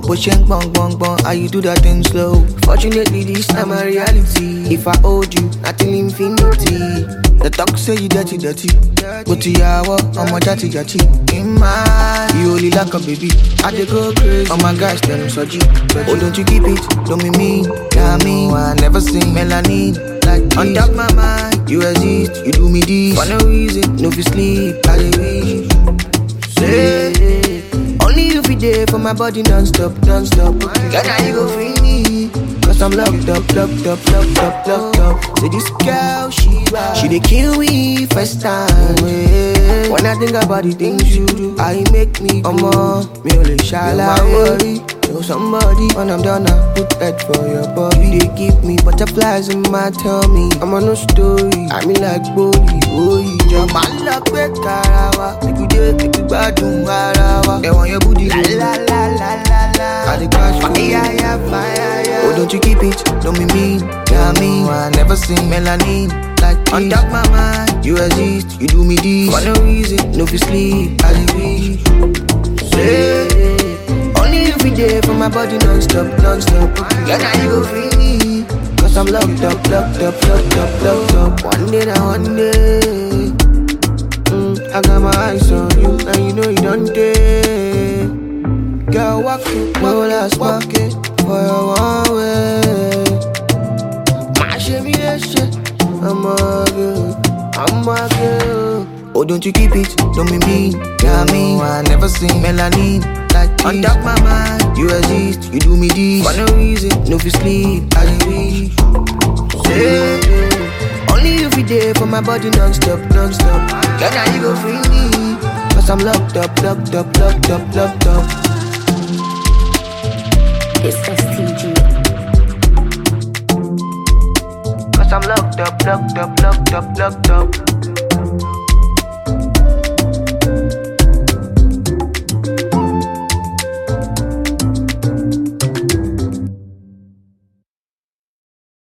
But she ain't bong bong bong, how you do that thing slow? Fortunately, this time a reality. If I hold you, nothing infinity. The talk say you dirty, dirty. But to yawa, I'm a jatty, jatty. In my, you only like a baby. I dey go crazy. Oh my gosh, them so G. Oh, don't you keep it? Don't be mean. Yeah, me, I never seen melanin. Like this. On top my mind, you exist. You do me this for no reason. No fi sleep, I dey wish. Say, only you fi there for my body non-stop, non-stop. Girl, now you go free me. Cause I'm locked up, locked up, locked up, locked up. Say this girl, she bad. She dey kill me first time. eh. When I think about the things you do, I make me come on. Me only shall I worry. Know somebody when I'm done, I put that for your body. They give me butterflies in my tummy. I'm on no story. I mean like body, boy. Jump my luck, break karawa. Make we date, make we gbadun ara wa. They want your booty, la la la la la la. I dey crash for you. Yeah, yeah, fire, yeah. Oh, don't you keep it? Don't be mean, yeah me. I never seen melanin like this. On top my mind, you exist. You do me this for no reason. No fi sleep, I dey wish. Say, only you fi there for my body non-stop, non-stop. Yeah, now you go free me. Cause I'm locked up, locked up, locked up, locked up. One day, now one day. Mm, I got my eyes on you, and you know you don't dare. Girl, walk it, no last market for your one way. My shimmy, that shit, I'm a girl, I'm a girl. Oh, don't you keep it, don't be mean, yeah me. I never seen melanin like this. On top my mind, you exist, you do me this for no reason, no fi sleep, I dey wish. Say, only you fi there for my body non-stop, non-stop. Girl, now you go free me, cause I'm locked up, locked up, locked up, locked up. It's STG. Cause I'm locked up, locked up, locked up, locked up.